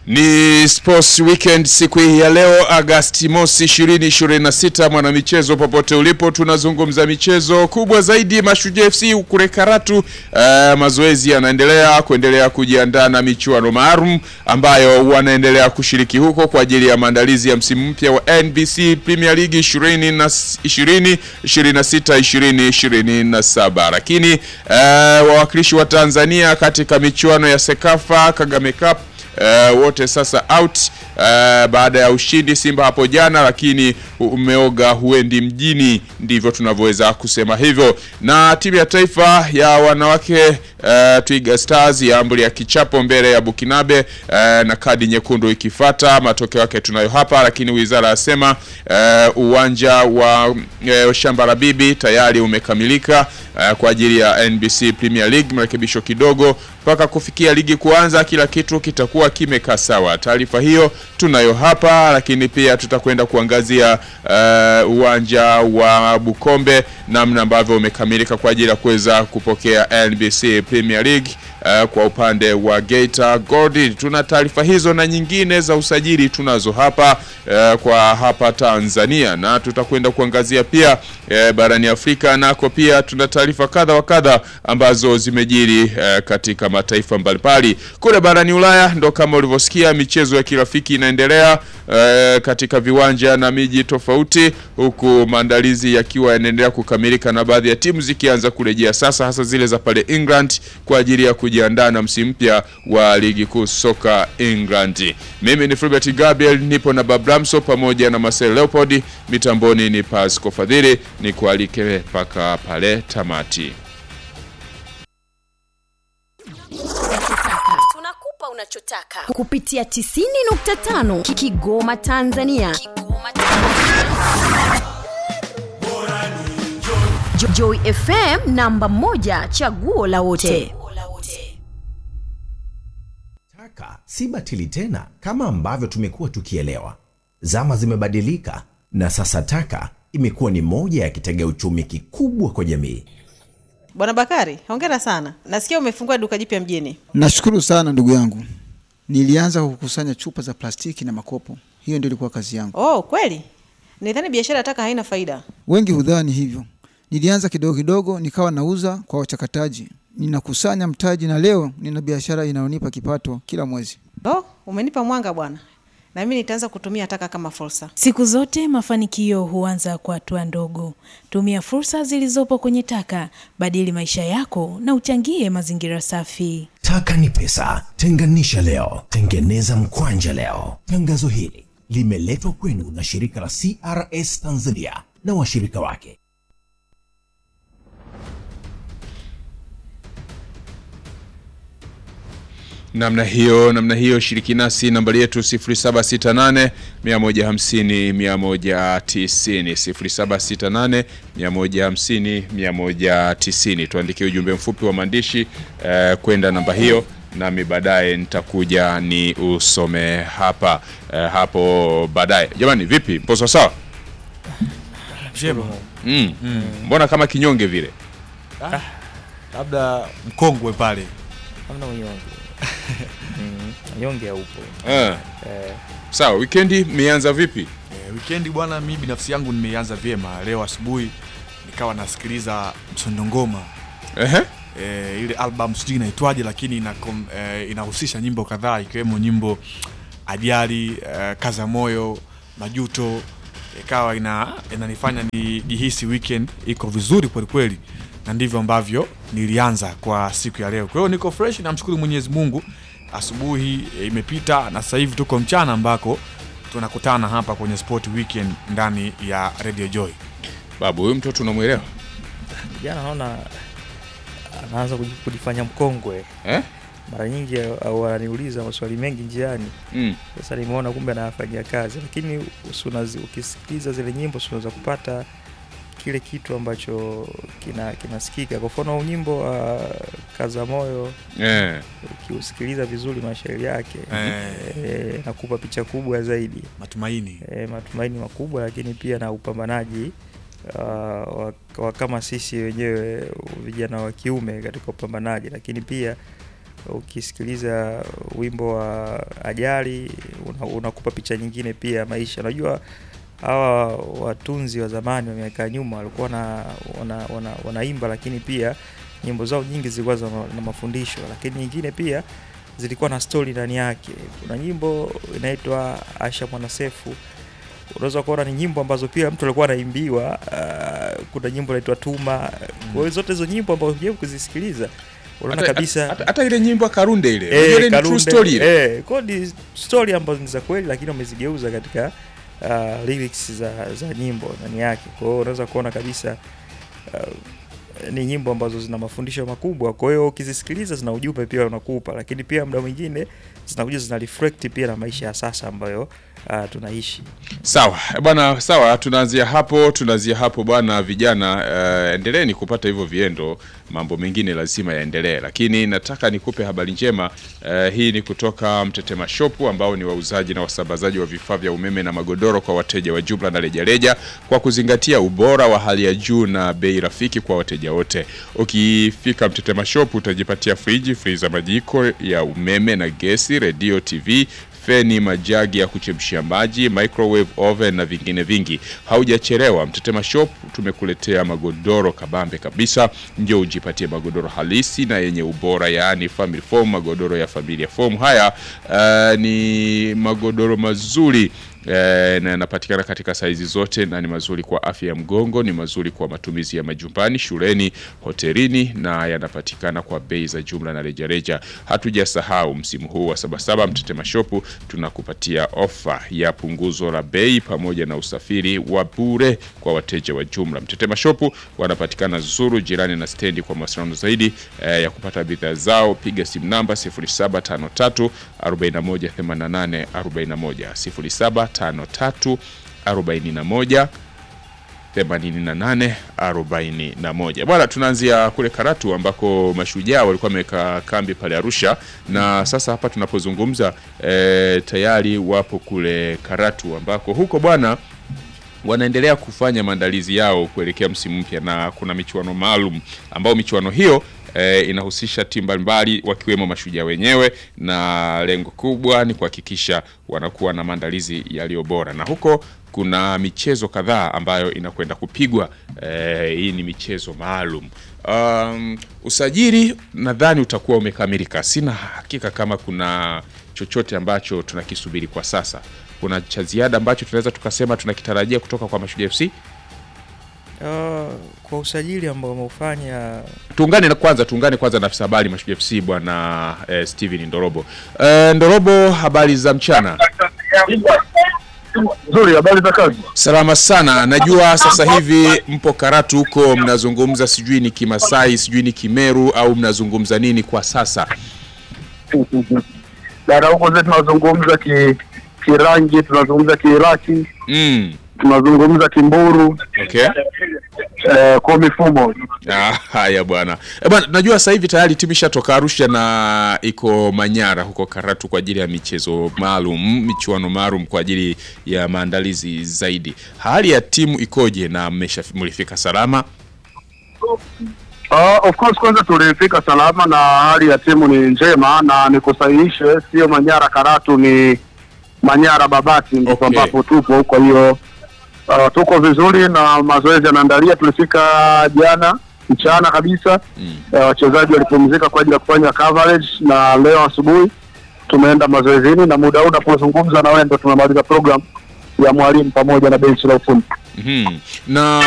Ni Sports Weekend siku hii ya leo Agasti mosi 2026. Mwanamichezo popote ulipo, tunazungumza michezo kubwa zaidi. Mashujaa FC kule Karatu, uh, mazoezi yanaendelea kuendelea kujiandaa na michuano maalum ambayo wanaendelea kushiriki huko kwa ajili ya maandalizi ya msimu mpya wa NBC Premier League 20 na 20 26 20 27, lakini uh, wawakilishi wa Tanzania katika michuano ya Sekafa Kagame Cup Uh, wote sasa out uh, baada ya ushindi Simba hapo jana, lakini umeoga huendi mjini, ndivyo tunavyoweza kusema hivyo. Na timu ya taifa ya wanawake uh, Twiga Stars yaambulia kichapo mbele ya Bukinabe uh, na kadi nyekundu ikifata. Matokeo yake tunayo hapa, lakini wizara yasema uh, uwanja wa uh, shamba la bibi tayari umekamilika uh, kwa ajili ya NBC Premier League, marekebisho kidogo mpaka kufikia ligi kuanza, kila kitu kitakuwa kimekaa sawa. Taarifa hiyo tunayo hapa, lakini pia tutakwenda kuangazia uh, uwanja wa Bukombe namna ambavyo umekamilika kwa ajili ya kuweza kupokea NBC Premier League. Uh, kwa upande wa Geita Gold tuna taarifa hizo na nyingine za usajili tunazo hapa uh, kwa hapa Tanzania, na tutakwenda kuangazia pia uh, barani Afrika nako pia tuna taarifa kadha wa kadha ambazo zimejiri uh, katika mataifa mbalimbali. Kule barani Ulaya ndo kama ulivyosikia michezo ya kirafiki inaendelea uh, katika viwanja na miji tofauti, huku maandalizi yakiwa yanaendelea kukamilika na baadhi ya timu zikianza kurejea sasa, hasa zile za pale England kwa ajili ya kujiandaa na msimu mpya wa ligi kuu soka England. Mimi ni Fulbert Gabriel, nipo na Babramso pamoja na Marcel Leopold, mitamboni ni Pasco Fadhili, ni kualike mpaka pale tamati. Tunakupa unachotaka kupitia 90.5 Kigoma Tanzania. Kigoma Tanzania. Jo- Joy FM namba moja chaguo la wote. Ola wote. Taka si batili tena kama ambavyo tumekuwa tukielewa. Zama zimebadilika na sasa taka imekuwa ni moja ya kitega uchumi kikubwa kwa jamii. Bwana Bakari, hongera sana. Nasikia umefungua duka jipya mjini. Nashukuru sana ndugu yangu. Nilianza kukusanya chupa za plastiki na makopo, hiyo ndio ilikuwa kazi yangu. Oh, kweli? Nidhani biashara ya taka haina faida. Wengi hudhani hivyo. Nilianza kidogo kidogo, nikawa nauza kwa wachakataji, ninakusanya mtaji, na leo nina biashara inayonipa kipato kila mwezi. Oh, umenipa mwanga bwana. Na mimi nitaanza kutumia taka kama fursa. Siku zote mafanikio huanza kwa hatua ndogo. Tumia fursa zilizopo kwenye taka, badili maisha yako na uchangie mazingira safi. Taka ni pesa, tenganisha leo, tengeneza mkwanja leo. Tangazo hili limeletwa kwenu na shirika la CRS Tanzania na washirika wake. namna hiyo namna hiyo, shiriki nasi nambari yetu 0768 150 190 0768 150 190. Tuandikie ujumbe mfupi wa maandishi eh, kwenda namba hiyo, nami baadaye nitakuja ni usome hapa eh, hapo baadaye. Jamani, vipi, mpo sawa sawa? Mm. Mbona kama kinyonge vile? labda mkongwe pale hamna unyonge Mm, unyonge haupo Eh. Eh, Sawa, weekendi mmeanza vipi? e, wikendi bwana mi binafsi yangu nimeianza vyema leo asubuhi nikawa nasikiliza msondongoma Ehe. e, ile album sijui inaitwaje lakini ina, e, inahusisha nyimbo kadhaa ikiwemo nyimbo ajali e, kaza moyo majuto ikawa ina inanifanya nijihisi weekend iko vizuri kwelikweli na ndivyo ambavyo nilianza kwa siku ya leo kwa hiyo niko fresh namshukuru mwenyezi mungu asubuhi e, imepita na sasa hivi tuko mchana ambako tunakutana hapa kwenye sport weekend ndani ya radio joy Babu, huyu mtoto unamwelewa? jana naona anaanza kuji- kujifanya mkongwe Eh? mara nyingi au ananiuliza maswali mengi njiani Mm. sasa nimeona kumbe anayafanyia kazi lakini usi- unazi- ukisikiliza zile nyimbo si unaweza kupata kile kitu ambacho kina kinasikika kwa mfano nyimbo wa kaza moyo Eh. ukiusikiliza vizuri mashairi yake Eh. eh, nakupa picha kubwa zaidi matumaini e, matumaini makubwa lakini pia na upambanaji uh, wa, wa kama sisi wenyewe vijana wa kiume katika upambanaji lakini pia ukisikiliza wimbo wa ajali una- unakupa picha nyingine pia ya maisha. Unajua hawa watunzi wa zamani wa miaka ya nyuma walikuwa na wana, wana, wanaimba, lakini pia nyimbo zao nyingi zilikuwa za ma- na mafundisho, lakini nyingine pia zilikuwa na story ndani yake. Kuna nyimbo inaitwa Asha Mwanasefu, unaweza kuona ni nyimbo ambazo pia mtu alikuwa anaimbiwa. Uh, kuna nyimbo inaitwa Tuma. Kwa hiyo zote hizo nyimbo ambazo unajaribu kuzisikiliza unaona Hata- kabisa hata- hata ile nyimbo ya Karunde ile Eh, unajua ile ni true Kalunde, story ile eh, kwa hiyo ni story ambazo ni za kweli lakini wamezigeuza katika uh, lyrics za, za nyimbo ndani yake. Kwa hiyo unaweza kuona kabisa uh, ni nyimbo ambazo zina mafundisho makubwa. Kwa hiyo ukizisikiliza zina ujumbe pia unakupa, lakini pia muda mwingine zinakuja zina reflect pia na maisha ya sasa ambayo uh, tunaishi. Sawa bwana, sawa, tunaanzia hapo, tunaanzia hapo bwana. Vijana uh, endeleeni kupata hivyo viendo, mambo mengine lazima yaendelee, lakini nataka nikupe habari njema. Uh, hii ni kutoka Mtetema Shop ambao ni wauzaji na wasambazaji wa vifaa vya umeme na magodoro kwa wateja wa jumla na rejareja, kwa kuzingatia ubora wa hali ya juu na bei rafiki kwa wateja wote. Ukifika Mtetema Shop utajipatia friji, friza, majiko ya umeme na gesi, redio, TV feni, majagi ya kuchemshia maji, microwave oven na vingine vingi. Haujachelewa, Mtetema Shop tumekuletea magodoro kabambe kabisa. Njoo ujipatie magodoro halisi na yenye ubora, yaani family foam, magodoro ya familia foam. Haya uh, ni magodoro mazuri Eh, na yanapatikana katika saizi zote na ni mazuri kwa afya ya mgongo, ni mazuri kwa matumizi ya majumbani, shuleni, hotelini na yanapatikana kwa bei za jumla na rejareja. Hatujasahau msimu huu wa Sabasaba, Mtetema Shop tunakupatia ofa ya punguzo la bei pamoja na usafiri wa bure kwa wateja wa jumla. Mtetema Shop wanapatikana Zuru, jirani na stendi. Kwa mawasiliano zaidi eh, ya kupata bidhaa zao piga simu namba 0753 4188 41 0753 41 88 41. Bwana, tunaanzia kule Karatu ambako mashujaa walikuwa wameweka kambi pale Arusha, na sasa hapa tunapozungumza e, tayari wapo kule Karatu ambako huko bwana wanaendelea kufanya maandalizi yao kuelekea msimu mpya, na kuna michuano maalum ambao michuano hiyo e, inahusisha timu mbalimbali wakiwemo mashujaa wenyewe, na lengo kubwa ni kuhakikisha wanakuwa na maandalizi yaliyo bora, na huko kuna michezo kadhaa ambayo inakwenda kupigwa. E, hii ni michezo maalum. Um, usajili nadhani utakuwa umekamilika. Sina hakika kama kuna chochote ambacho tunakisubiri kwa sasa. Kuna cha ziada ambacho tunaweza tukasema tunakitarajia kutoka kwa Mashujaa FC. Uh, kwa usajili ambao wameufanya Tuungane na kwanza, tuungane kwanza na afisa habari Mashujaa FC bwana eh, Steven Ndorobo. Eh, Ndorobo, habari za mchana? Nzuri, habari za kazi? Salama sana. Najua sasa hivi mpo Karatu huko mnazungumza, sijui ni Kimasai, sijui ni Kimeru au mnazungumza nini kwa sasa? Dada, huko zetu tunazungumza ki Kirangi, tunazungumza Kiiraki, Mm. tunazungumza Kimburu, Okay. eh, kwa mifumo Ah, haya bwana. Eh, bwana, najua sasa hivi tayari timu ishatoka Arusha na iko Manyara huko Karatu kwa ajili ya michezo maalum, michuano maalum kwa ajili ya maandalizi zaidi. Hali ya timu ikoje na mmesha mlifika salama? Uh, of course kwanza tulifika salama na hali ya timu ni njema, na nikusahihishe, sio Manyara Karatu, ni Manyara Babati ndipo Okay. ambapo tupo. Kwa hiyo uh, tuko vizuri na mazoezi yanaandalia. Tulifika jana mchana kabisa Mm. uh, wachezaji walipumzika kwa ajili ya kufanya coverage, na leo asubuhi tumeenda mazoezini, na muda huu unapozungumza na wewe ndo tunamaliza program ya mwalimu pamoja na benchi la ufundi. Mhm. Na